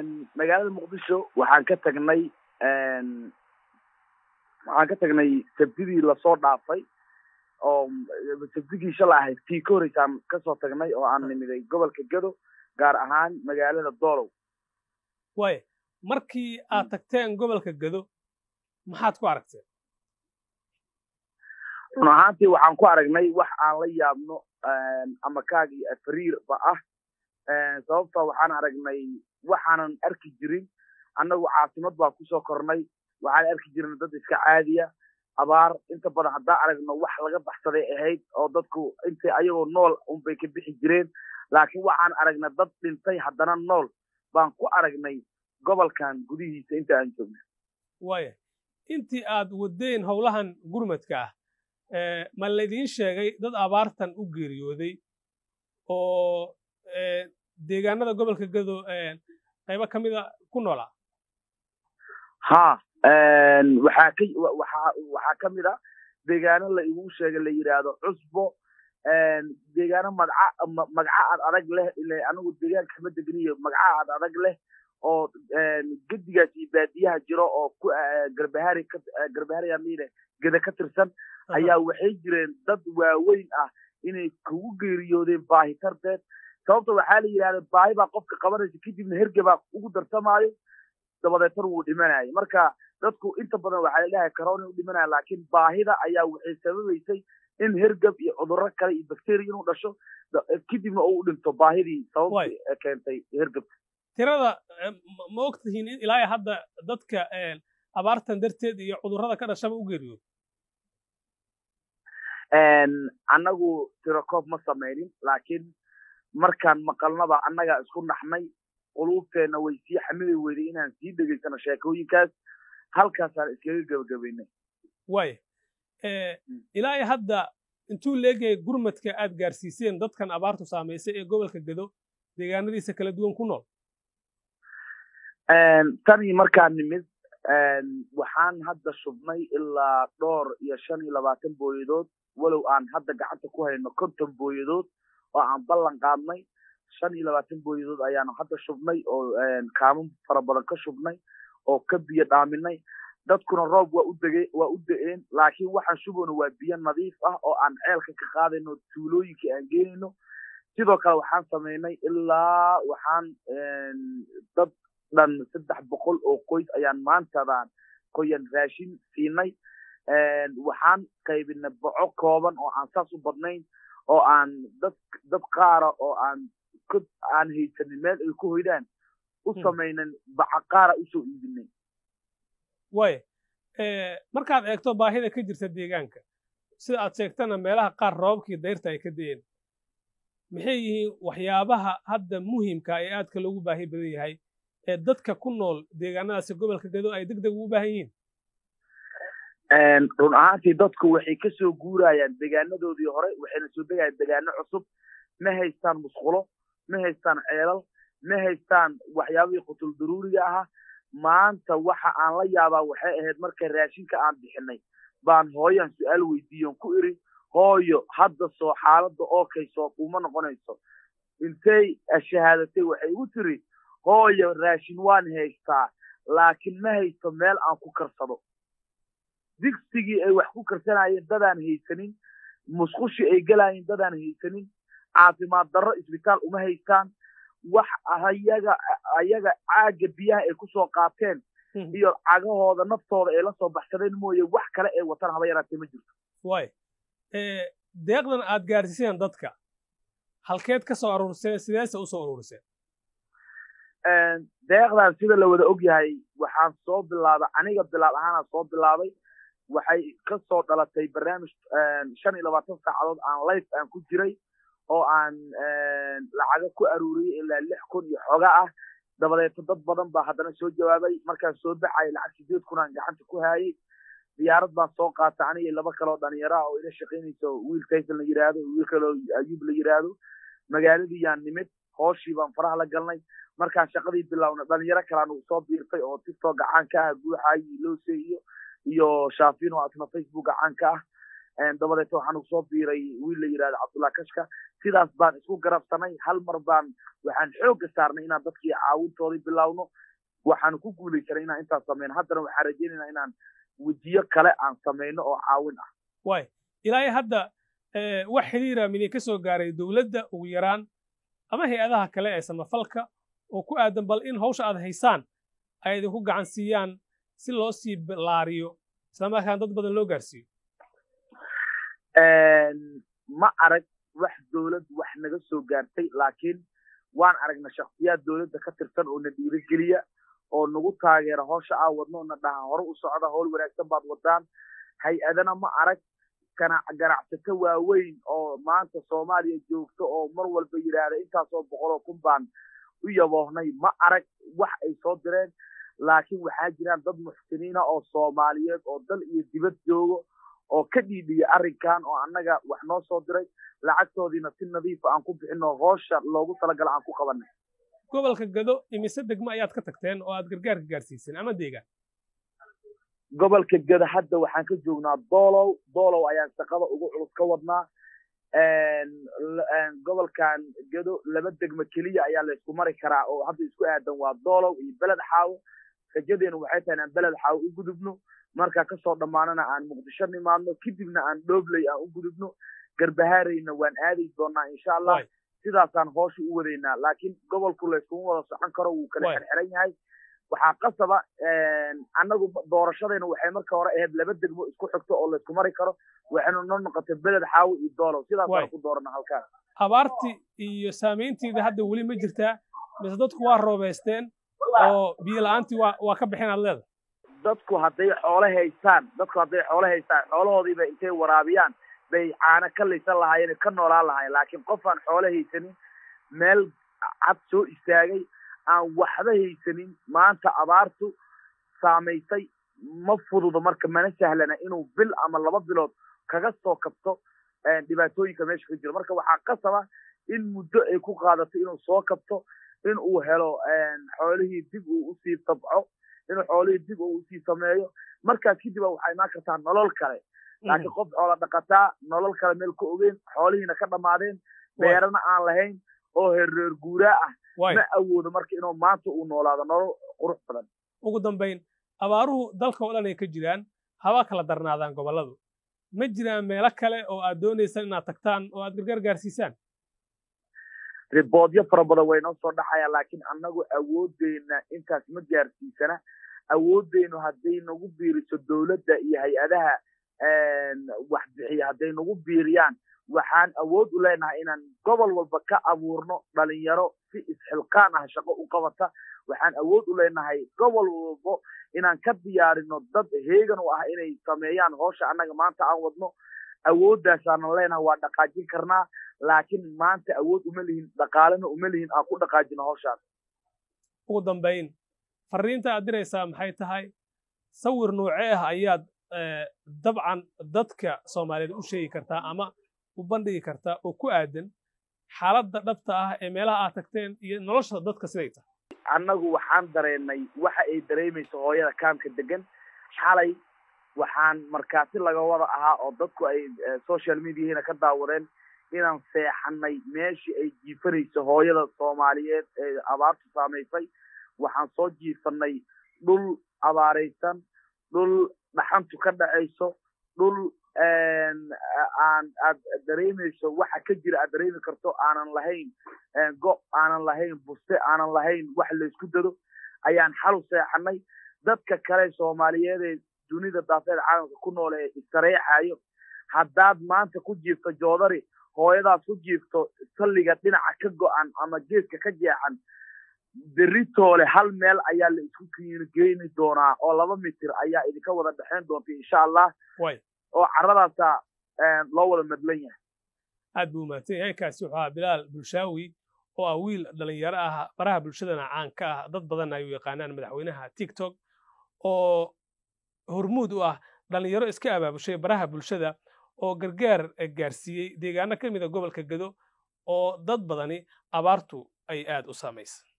magaalada muqdisho waxaan ka tagnay waxaan ka tagnay sabtidii lasoo dhaafay oo sabtigii shala ahayd tii ka horreysaan kasoo tagnay oo aan nimiday gobolka gado gaar ahaan magaalada doolow waaya markii aad tagteen gobolka gado maxaad ku aragteen run ahaantii waxaan ku aragnay wax aan la yaabno ama kaag iyo afriirba ah sababtoo waxaan aragnay waxaanan arki jirin annagu caasimad baan kusoo kornay waxaan arki jirnay dad iska caadiya abaar inta badan haddaan aragno wax laga baxsaday ahayd oo dadku intay ayagoo nool unbay ka bixi jireen laakiin waxaan aragnay dad dhintay haddana nool baan ku aragnay gobolkan gudihiisa inta aan joogno waaya intii aad wadeen howlahan gurmadka ah ma laydiin sheegay dad abaartan u geeriyooday oo deegaanada gobolka gado qaybo ka mida ku noolaa ha waxaa ka waxaa waxaa ka mid a deegaano la igu sheegay la yidhaahdo cusbo deegaano madca magaca ad adag leh ile anigu deegaanka ma degniyo magaca ad adag leh oo gedigaas iyo baadiyaha jiro oo ku garbahari ka garbahari amine geda ka tirsan ayaa waxay jireen dad waaweyn ah inay kugu geeriyoodeen baahi tarteed sababta waxaa la yidhahda baahi baa qofka qabanaysa kadibna hergebaa ugu darsamaayo dabadeetan wuu dhimanayay marka dadku inta badan waxaa la dhahay corona u dhimanaya laakiin baahida ayaa waxay sababaysay in hergeb iyo cudurro kale iyo bacteria inuu dhasho kadibna uu u dhinto baahidii sababtii keentay hergebka tirada ma og tihiin in ilaa hadda dadka abaartan darteed iyo cudurrada ka dhashaba u geeriyooda annagu tirakoob ma samaynin laakiin markaan maqalnaba annagaa isku naxnay quluubteenna way sii xamili weyday inaan sii dhegaysano sheekooyinkaas halkaasaan iskaga gebagabaynay waaya ilaa iyo hadda intuu leegyahay gurmadka aad gaarsiiseen dadkan abaartu saamaysay ee gobolka gado deegaanadiisa kala duwan ku nool tanii markaan nimid waxaan hadda shubnay ilaa dhowr iyo shan iyo labaatan booyadood walow aan hadda gacanta ku hayno konton booyadood oo aan ballan qaadnay shan iyo labaatan booyadood ayaanu hadda shubnay oo kaaman fara badan ka shubnay oo ka biyo dhaaminay dadkuna roob waa u dege waa u da-een laakiin waxaan shubeyno waa biyo nadiif ah oo aan ceelka ka qaadayno tuulooyinka aan geenayno sidoo kale waxaan samaynay ilaa waxaan dad dhan saddex boqol oo qoys ayaan maantadan qoyan raashin siinay waxaan qaybinay boco kooban oo aan saas u badnayn oo aan dad dad qaara oo aan aan haysanin meel ay ku hoydaan u samaynan baca qaara usoo iibinay waaya markaad eegto baahida ka jirta deegaanka sida aad sheegtana meelaha qaar roobabkii dayrta ay ka da'een maxay yihiin waxyaabaha hadda muhiimka ee aadka loogu baahi badan yahay ee dadka ku nool deegaanadaasi gobolka gado ay deg deg ugu baahan yihiin run ahaantii dadku waxay ka soo guurayaan deegaanadoodii hore waxayna soo degayaan deegaano cusub ma haystaan musqulo ma haystaan ceelal ma haystaan waxyaabihii qutul daruuriga ahaa maanta waxa aan la yaabaa waxay ahayd marka raashinka aan bixinay baan hooyan su-aal weydiiyon ku iri hooyo hadda soo xaaladda okay soo uma noqonayso intay shahaadatay waxay igu tiri hooyo raashin waan haystaa laakiin ma haysto meel aan ku karsado digsigii ay wax ku karsanayeen dadaan haysanin musqushii ay gelaayeen dadaan haysanin caafimaad darro isbitaal uma haystaan wax ayaga ayaga caagga biyaha ay kusoo qaateen iyo cagahooda naftooda ay la soo baxsadeen mooye wax kale ay wataan haba yaraatee ma jirto waay deeqdan aad gaarsiiseen dadka halkeed ka soo aruuriseen sideese u soo aruuriseen deeqdan sida la wada og yahay waxaan soo bilaabay aniga bilaab ahaanaa soo bilaabay waxay ka soo dhalatay barnaamij shan iyo labaatan saacadood aan life aan ku jiray oo aan lacago ku aruuriyey ilaa lix kun iyo xoga ah dabadeeto dad badan baa haddana soo jawaabay markaan soo baxay lacag sideed kun aan gacanta ku hayay diyaarad baan soo qaatay aniga laba kaloo dhalinyaro ah oo ila shaqaynayso wiil tayson la yidhaahdo wiil kaloo ayuub la yidhaahdo magaaladii yaan nimid hooshii baan faraha la galnay markaan shaqadii bilowna dhalinyaro kalaan uu soo biirtay oo tiktok gacan ka ah guuxaayo iyo loose iyo iyo shaafin oo asna facebook gacan ka ah dabadeeta waxaan ugu soo biiray wiil la yidhahda cabdullah kashka sidaas baan isku garabsanay hal mar baan waxaan xoogga saarnay inaan dadkii caawintoodii bilowno waxaan ku guulaysanay inaan intaas sameyno haddana waxaan rajaynaynaa inaan wejiyo kale aan samayno oo caawin ah waay ilaa hadda wax xiriira mini ka soo gaaray dowladda ugu yaraan ama hay-adaha kale ee samafalka oo ku aadan bal in hawsha aad haysaan ay idinku gacan siiyaan si loo sii laariyo islamarkaan dad badan loo gaarsiiyo ma arag wax dowlad wax naga soo gaartay laakiin waan aragna shaksiyaad dowladda ka tirsan oo na dhiirigeliya oo nagu taageera howsha aa wadno na dhaha hore u socda howl wanaagsan baad wadaan hay-adana ma arag ganacsato waaweyn oo maanta soomaaliya joogto oo mar walba yidhaahda intaasoo boqoloo kun baan u yaboohnay ma arag wax ay soo direen laakiin waxaa jiraan dad muxsiniina oo soomaaliyeed oo dal iyo dibad joogo oo ka dhiidhiya arrinkan oo annaga wax noo soo diray lacagtoodiina si nadiifa aan ku bixino hoosha loogu talagala aan ku qabanay gobolka gado imise degmo ayaad ka tagteen oo aad gargaarka gaarsiiseen ama deegaan gobolka gado hadda waxaan ka joognaa doolow doolow ayaan shaqada ugu culus ka wadnaa gobolkan gado laba degmo keliya ayaa laysku mari karaa oo hadda isku aadan waa doolow iyo beled xaawo rajadeenu waxay tahay inaan beled xaawo u gudubno markaa kasoo dhammaanana aan muqdisho nimaadno kadibna aan dhoobley aan u gudubno garbahaarayna waan aadi doonaa insha allah sidaasaan hoosha u wadaynaa laakiin gobolku layskuma wada socon karo wuu kala xirxiran yahay waxaa qasaba annagu doorashadayna waxay marka hore ahayd laba degmo isku xigto oo laysku mari karo waxaynu noo noqotay beled xaawo iyo doolow sidaasaan ku doorana halkaas abaarti iyo saamayntiida hadda weli ma jirtaa mise dadku waa roobeysteen oo biyo la-aantii waa waa ka bixin aad leeda dadku hadday xoolo haystaan dadku hadday xoolo haystaan xoolahoodiiba intay waraabiyaan bay caano ka laysan lahaayeen ka noolaan lahaayeen laakiin qof aan xoolo haysanin meel cad soo istaagay aan waxba haysanin maanta abaartu saamaysay ma fududo marka mana sahlana inuu bil ama laba bilood kaga soo kabto dhibaatooyinka meesha ka jiro marka waxaa qasaba in muddo ay ku qaadato inuu soo kabto in uu helo xoolihii dib uu usii tabco inuu xoolihii dib uu usii sameeyo markaas kadib waxaa imaan kartaa nolol kale laakiin qof xoola dhaqataa nolol kale meel ka ogeyn xoolihiina ka dhammaadeen beerana aan lahayn oo herreer guuraa ah ma awoodo marka inuu maanta uu noolaado nolol qurux badan ugu dambayn abaaruhu dalka oo dhan ay ka jiraan haba kala darnaadaan gobolladu ma jiraan meelo kale oo aad doonaysaan inaad tagtaan oo aad gargaar gaarsiisaan riboodyo fara badan way noo soo dhaxayaan laakiin annagu awoodeyna intaas ma gaarsiisana awoodeynu hadday nagu biiriso dowladda iyo hay-adaha wax bixiya hadday nagu biiriyaan waxaan awood u leenahay inaan gobol walba ka abuurno dhalinyaro si isxilqaan ah shaqo u qabata waxaan awood u leenahay gobol walbo inaan ka diyaarino dad heegan u ah inay sameeyaan hoosha annaga maanta aan wadno awooddaasaanan leenahay waa dhaqaajin karnaa laakiin maanta awood uma lihin dhaqaalena uma lihin aan ku dhaqaajino howshaan ugu dambayn fariinta aad diraysaa maxay tahay sawir noocee ah ayaad dabcan dadka soomaaliyeed u sheegi kartaa ama u bandhigi kartaa oo ku aadan xaaladda dhabta ah ee meelaha aad tagteen iyo nolosha dadka siday tahay annagu waxaan dareennay waxa ay dareemayso hooyada kaamka degan xalay waxaan markaati laga wada ahaa oo dadku ay social mediahina ka daawadeen inaan seexanay meeshii ay jiifanayso hooyada soomaaliyeed ee abaartu saamaysay waxaan soo jiifanay dhul abaaraysan dhul dhaxantu ka dhacayso dhul aan aad dareemayso waxa ka jira aad dareemi karto aanan lahayn go aanan lahayn buste aanan lahayn wax laysku dado ayaan xalu seexanay dadka kale soomaaliyeed ee dunida daafeed caalamka ku nool ee istareexayo haddaad maanta ku jiifto joodari hooyadaas ku jiifto salliga dhinaca ka go'an ama geeska ka jeexan beritoole hal meel ayaa la isku geeni doonaa oo laba mitir ayaa idinka wada dhexayn doonta insha allah oo carradaasaa loo wada madlan yahay aad buu mahadsan yahay kaasi wuxuu ahaa bilaal bulshaawi oo ah wiil dhalinyaro ah baraha bulshadana caan ka ah dad badan ay u yaqaanaan madaxweynaha tiktok oo hormuud u ah dhalinyaro iska abaabushay baraha bulshada oo gargaar gaarsiiyey deegaano ka mida gobolka gado oo dad badani abaartu ay aad u saamaysay